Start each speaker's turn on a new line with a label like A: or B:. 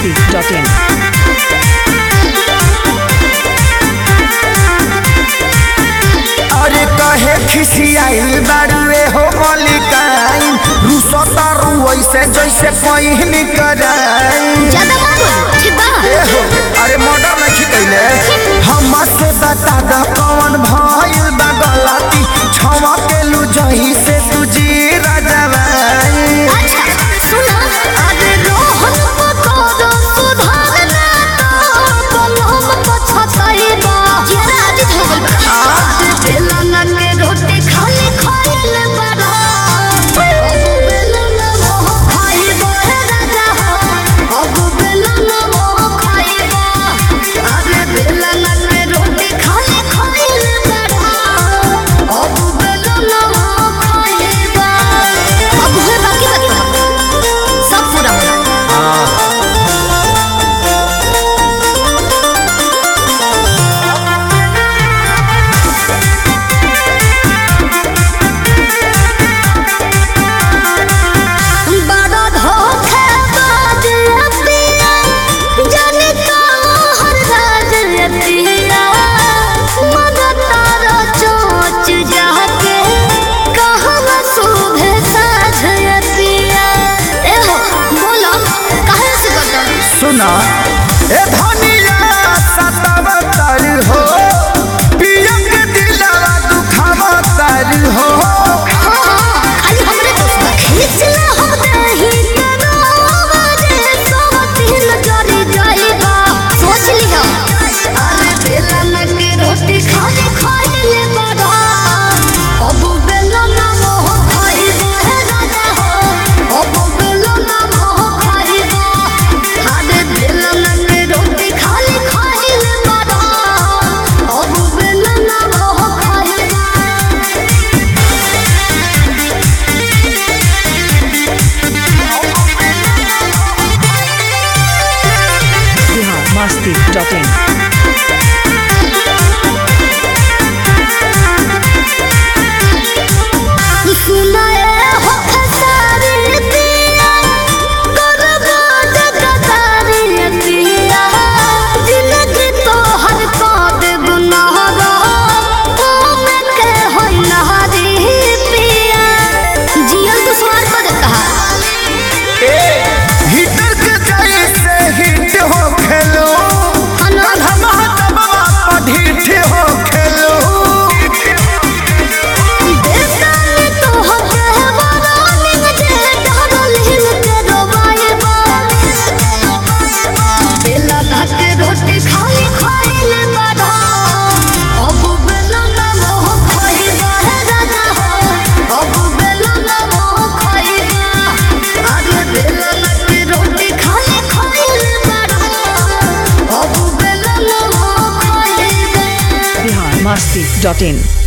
A: biharmasti.in
B: अरे कहे खिसियाइल बाड़ुए हो मलिकाइन रूसो तारू ऐसे जैसे पहिन कराइन
C: ज्यादा मत बोलो ठीक बा
B: ए हो अरे मर्डर नहीं कैले हमसे बता द कौन भइल बा गलती क्षमा के लू जही से तुझी राजवाई
C: अच्छा सुनो अरे रोहन को करो सुधारना तो कलम पछताई बा जरा आज हो गइल बा आज बेलना के रोटी खाली खाइल बड़ा अब बेलना मोह खाइबो हे राजा हो अब बेलना मोह खाइबो अरे बेलना के रोटी खाली खाइल बड़ा अब बेलना मोह खाइबो अब हुए बाकी बाकी सब पूरा होगा बड़ा धोखेबाज अतिया, जाने कहाँ राज अतिया। मगर तारा चोंच जाके, कहवा शोभे साझ अतिया। ए हो, बोलो, काहे से करता?
B: सुना ए धनिया सतावतर हो पियम के दिलवा दुखावतर हो
C: हाँ, हाँ, खाली हमरे दोस्त बा। खींच ला हम दही के नावा जे सोहतिन जरी जाइबा। सोच लिहा। अरे बेलन के रोटी खाली खाइले बड़ा। अब बेलन मोह खाइबा हे राजा हो। अब बेलन मोह खाइबा। अरे बेलन के रोटी खाली खाइले बड़ा। अब बेलन मोह खाइबा।
A: biharmasti.in
C: सुनाए हो खसारी दिया करबा जगदारी दिया जिंदगी तो हर काद गुनाहगा तुम के हो नहारी पिया जियल तो स्वार को कहा
B: हिटर के जैसे हिट हो खेलो
C: अनाथ
B: धमा ढीठ हो खेलो
C: बेतानी तो हके वरानी जे डरल हिल के रोबाए बा बेला के रोटी खाली खाइले बड़ा अब बेला ना मोह खाइबा हे राजा हो अब बेला ना मोह खाइबा अरे बेला के रोटी खाली खाइले बड़ा अब बेला ना मोह खाइबा
A: biharmasti.in